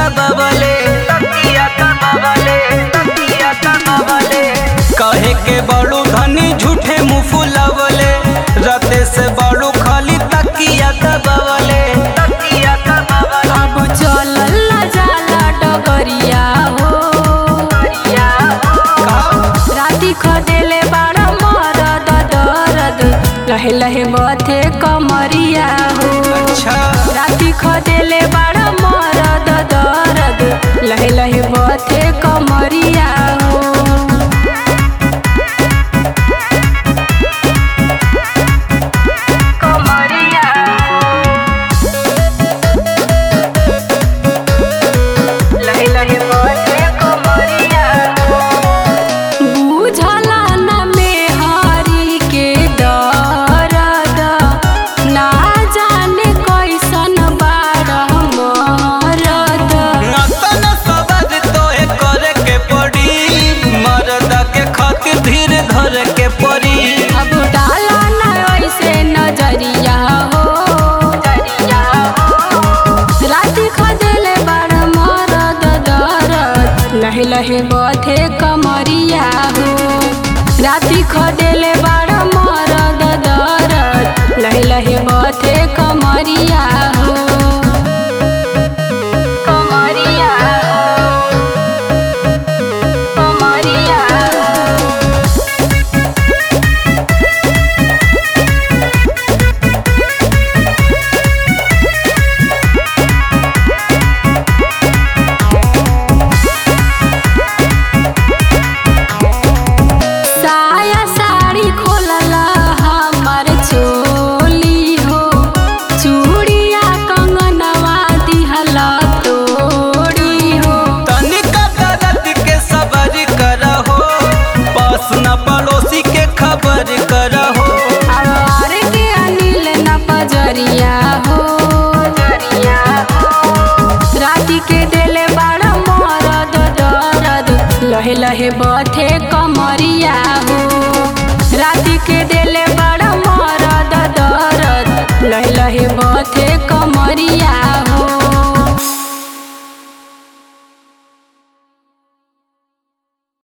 दबावले तकिया दबावले तकिया दबावले कहे के बड़ू धनी झूठे मुंह फुलावले रते से बड़ू खाली तकिया दबावले तकिया दबावले अब चलल ना जाला डगरिया हो राती खदेले बाड़ा मरद दरद लहे लहे बथे कमरिया हो अच्छा राती खदेले बाड़ा मरद दरद लहे लहे बथे कमरिया हो कमरिया लहे लहे बथे कमरिया बुझला न मेहरी के दर्द ना जाने कैसन बाड़ मरद नतन सबर तोहे करे के पड़ी मर्द के खातिर धीरे धरे के पड़ी अब डाला न ऐसे नजरिया हो राति खदेले बाड़ मरद दरद लहे लहे बथे कमरिया हो राति खदेले बाड़ मरद दरद लहे लहे बथे कमरिया हो कमरिया कमरिया साया साड़ी खोलला हमर चोली हो चूड़िया कंगनवा दिहला तोड़ी हो तनिका दर्द के सबर करहो पास न पड़ोसी के खबर करहो आवार के अनिल न पजरिया हो राति के देले बाड़ा मरद दरद लहे लहे बथे कमरिया हो राति के देले बाड़ा मरद दरद लहे लहे बथे कमरिया